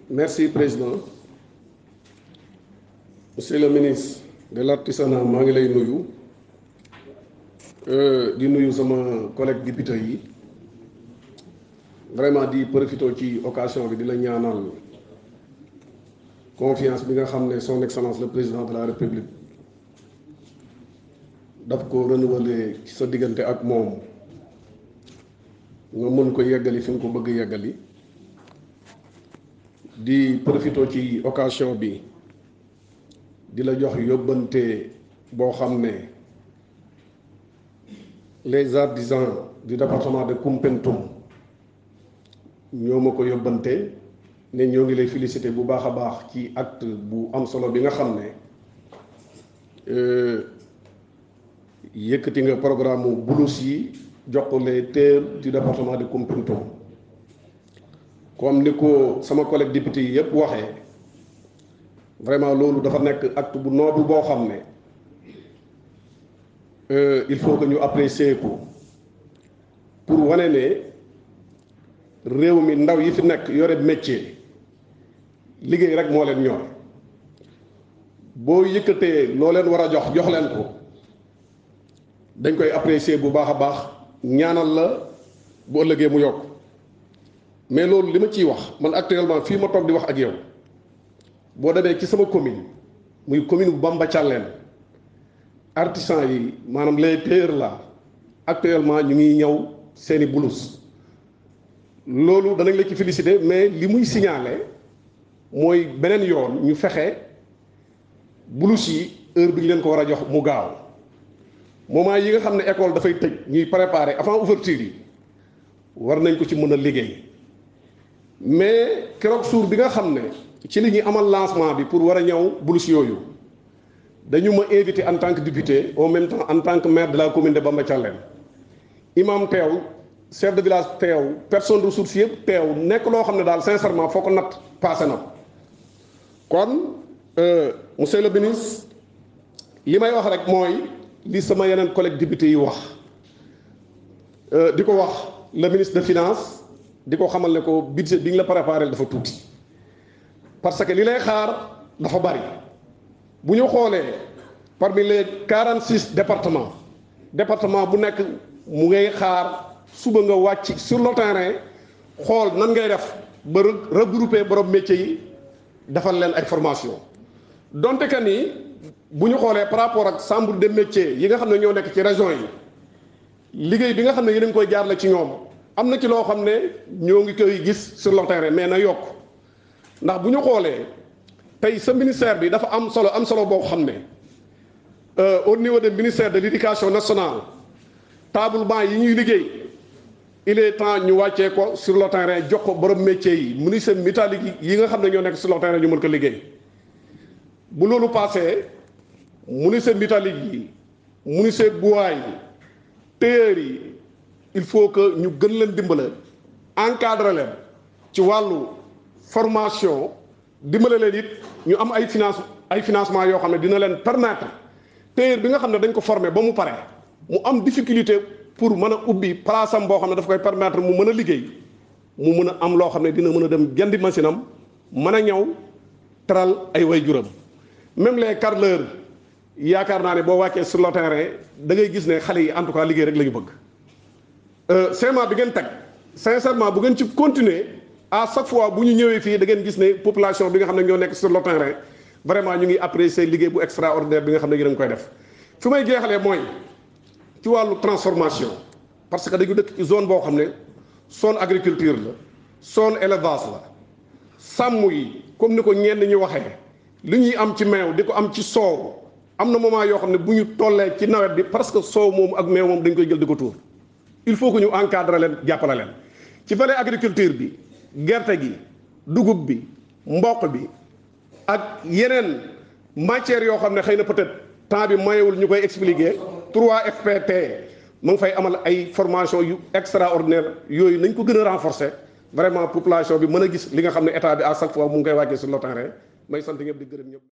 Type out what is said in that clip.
merci président monsieur le ministre de l'artisanat maa ngi lay nuyu di nuyu sama collègue député yi vraiment di profité ci occasion bi di la ñaanal confiance bi nga xam ne son excellence le président de la république daf ko renouveler ci sa diggante ak moom nga mën ko yeggali fi nga ko bëgg yeggali di profité ci occasion bi di la jox yóbbante boo xam ne les artisans du département de Koumpentoum ñoo ma ko yóbbante ne ñoo ngi lay féliciter bu baax a baax ci acte bu am solo bi nga xam ne yëkkati nga programme bulus yi jox ko les terres du département de Koumpentoum comme ni ko sama collègue député yi yëpp waxee vraiment loolu dafa nekk acte bu noble boo xam ne il faut que ñu apprécier ko pour wane ne réew mi ndaw yi fi nekk yore métier liggéey rek moo leen ñor boo yëkkatee loo leen war a jox jox leen ko dañ koy apprécier bu baax a baax ñaanal la bu ëllëgee mu yokk mais loolu li ma ciy wax man actuellement fii ma toog di wax ak yow boo demee ci sama commune muy commune bu Bamba Thialène artisan yi maanaam les tailleurs là actuellement ñu ngi ñëw seeni blouse loolu danañ la ci féliciter mais li muy signaler mooy beneen yoon ñu fexe blouse yi heure bi ñu leen ko war a jox mu gaaw moment yi nga xam ne école dafay tëj ñuy préparer avant ouverture yi war nañ ko ci mën a liggéey mais keroog suur bi nga xam ne ci li ñuy amal lancement bi pour war a ñëw blouse yooyu dañu ma invité en tant que député en même temps en tant que maire de la commune de Bamba Thialène imam teew chef de village teew personne ressource yëpp teew nekk loo xam ne daal sincèrement foo ko natt passé na ko kon monsieur le ministre li may wax rek mooy li sama yeneen collègue député yi wax di ko wax le ministre de finance di ko xamal ne ko budget bi ñu la préparé dafa tuuti parce que li lay xaar dafa bari bu ñu xoolee parmi les quarante six départements département bu nekk mu ngay xaar suba nga wàcc sur le terrain xool nan ngay def ba regrouper borom métier yi defal leen ay formation donte que ni bu ñu xoolee par rapport ak chambre de métier yi nga xam ne ñoo nekk ci région yi liggéey bi nga xam ne yéen a ngi koy jaarale ci ñoom am na ci loo xam ne ñoo ngi koy gis sur le terrain mais na yokk ndax bu ñu xoolee tey sa ministère bi dafa am solo am solo boo xam ne au niveau de ministère de l'éducation nationale table banc yi ñuy liggéey il est temps ñu wàccee ko sur le terrain jox ko borom métier yi menuisier métallique yi nga xam ne ñoo nekk sur le terrain ñu mën ko liggéey bu loolu passé menuisier métallique yi menuisier bois yi tailleur yi il faut que ñu gën leen dimbale encadrer leen ci wàllu formation dimbale leen it ñu am ay finance ay financement yoo xam ne dina leen permettre tailleur bi nga xam ne dañ ko former ba mu pare mu am difficulté pour mën a ubbi place am boo xam ne daf koy permettre mu mën a liggéey mu mën a am loo xam ne dina mën a dem jëndi machine am mën a ñëw teral ay waajuram même les carreleurs yaakaar naa ne boo wàccee sur le terrain da ngay gis ne xale yi en tout cas liggéey rek la ñu bëgg CMA bi ngeen teg sincèrement bu ngeen ci continuer à chaque fois bu ñu ñëwee fii da ngeen gis ne population bi nga xam ne ñoo nekk sur le terrain vraiment ñu ngi apprécier liggéey bu extraordinaire bi nga xam ne yéen a ngi koy def fi may jeexalee mooy ci wàllu transformation parce que dañu dëkk ci zone boo xam ne zone agriculture la zone élevage la sàmm yi comme ni ko ñenn ñi waxee li ñuy am ci meew di ko am ci soow am na moment yoo xam ne bu ñu tollee ci nawet bi parce que soow moom ak meew moom dañ koy jël di ko tuur il faut que ñu encadrer leen jàppale leen ci volet agriculture bi gerte gi dugub bi mboq bi ak yeneen matières yoo xam ne xëy na peut-être temps bi mayewul ñu koy expliquer 3FPT mu ngi fay amal ay formation yu extraordinaire yooyu nañ ko gën a renforcer vraiment population bi mën a gis li nga xam ne état bi à chaque fois mu ngi koy wàccee sur le terrain may sant ñëpp di gërëm ñëpp.